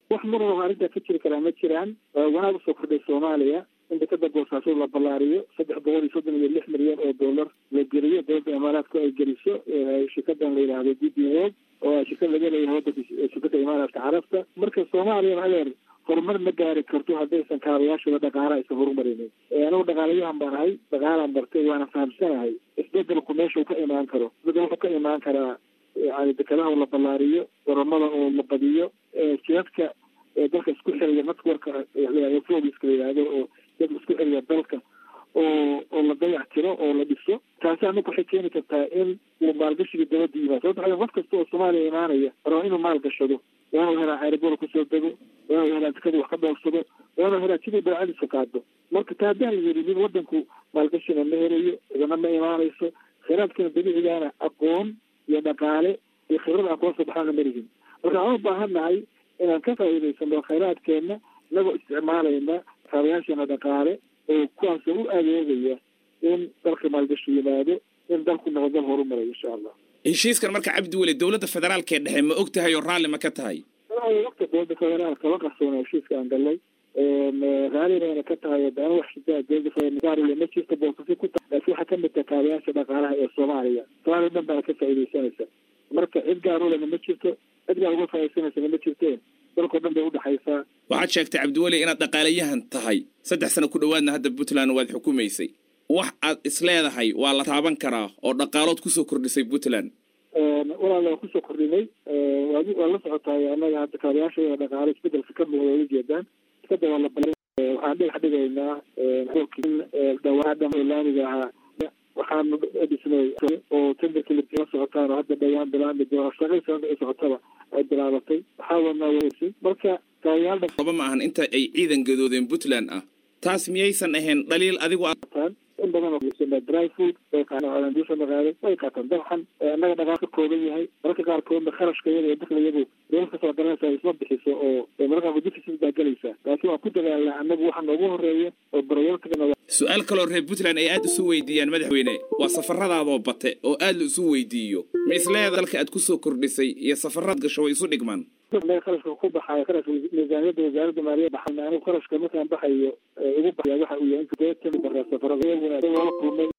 wax marnaba arrintaa ka jiri karaa ma jiraan wanaag usoo kordhay soomaaliya in dekada boosaaso la ballaariyo saddex boqol iyo soddon iyo lix milyan oo dollar la geliyo dowladda imaaraadku ay geliso shirkadan la yidhaahdo d b o oo shirkad laga leeyahay wadanka shirkadda imaaraadka carabta marka soomaaliya adeer horumar ma gaari karto haddaysan kaabayaashooda dhaqaala aysan horumarinin anigu dhaqaalayahan baan ahay dhaqaalaan bartay waana fahamsanahay isbedelku meeshuu ka imaan karo isbedel wuxuu ka imaan karaa yani dekadaha oo la ballaariyo garoomada oo la badiyo jidadka dalka isku xiriya networka fogiska la yihahdo oo jidadka isku xiriya dalka oo oo la dayac tiro oo la dhiso taasi anaku waxay keeni kartaa in uu maalgashiga dabadda yimaado sababta qof kasta oo soomaaliya imaanaya raba inuu maal gashado waa inuu helaa aeroboor kusoo dego waa inuu helaa dekada wax ka dhoorsado waa inuu helaa sidii baacadiisa qaado marka taa haddaan la yidhi nin wadanku maalgashina ma helayo idana ma imaanayso kheyraadkana dabiicigaana aqoon iyo dhaqaale iyo khibrada aqoon soo baxaana ma lihin marka waxaan u baahan nahay inaan ka faa'iidaysano kheyraadkeenna inagoo isticmaalayna kaabayaasheena dhaqaale oo kuwaasoo u adeegaya in dalka maalgashi yimaado in dalku noqo dal horumaray insha allah heshiiskan marka cabdi weli dowladda federaalka ee dhexe ma og tahay oo raalli ma ka tahay wagta dowladda federaalka la qarsoona heshiiska aan galnay raallinayna ka tahay dana wax shidaa dowladda federaalka ma jirto boosasi ku tahay laakiin waxaa kamid tahay kaabayaasha dhaqaalaha ee soomaaliya soomaaliya dhan baana ka faa'iidaysanaysa marka cid gaarulena ma jirto cid gaar uga faa'idaysanaysana ma jirteen dalkao dhan bay udhexaysaa waxaad sheegtay cabdiweli inaad dhaqaalayahan tahay saddex sano ku dhowaadna hadda puntland waad xukumaysay wax aad isleedahay waa la taaban karaa oo dhaqaalood kusoo kordhisay puntland walaal waa kusoo kordhinay waa la socotaay annaga hadda kaabayaasha dhaqaalo isbedelka ka muuqda ola jeedaan iskada waa la bal waxaan dhagax dhigaynaa dhawaadhan oo laamiga ahaa waxaanu dhisnay oo tenderka la socotaan oo hadda dhawaan bilaami doona shaqaysa ay socotaba ay bilaabatay waxaa wadnaa weysi marka kaabayaal laba ma ahan inta ay ciidan gadoodeen puntland ah taas miyaysan ahayn dhaliil adigu qaataan in badan oo dry food way qaataan duusha magaalo way qaataan dabxan annaga dhaqaal ka kooban yahay mararka qaarkoodna kharashka iyada iyo dakla iyadu dowlad kasoo garanaysa isma bixiso oo mararka qaarkood deficit baa gelaysa laakiin waan ku dadaalnaa annagu waxa noogu horeeya oo barayalkana su-aal kaloo reer puntland ay aada isu weydiiyaan madaxweyne waa safaradaadoo bate oo aad la isu weydiiyo ma isleeda dalka aad kusoo kordhisay iyo safarad gasho way isu dhigmaan kharashka ku baxayo kharashka miisaaniyadda wasaaradda maaliya baxay anigu kharashka markaan baxayo ugu baxaya waxa uu yahay inta safarada kulmay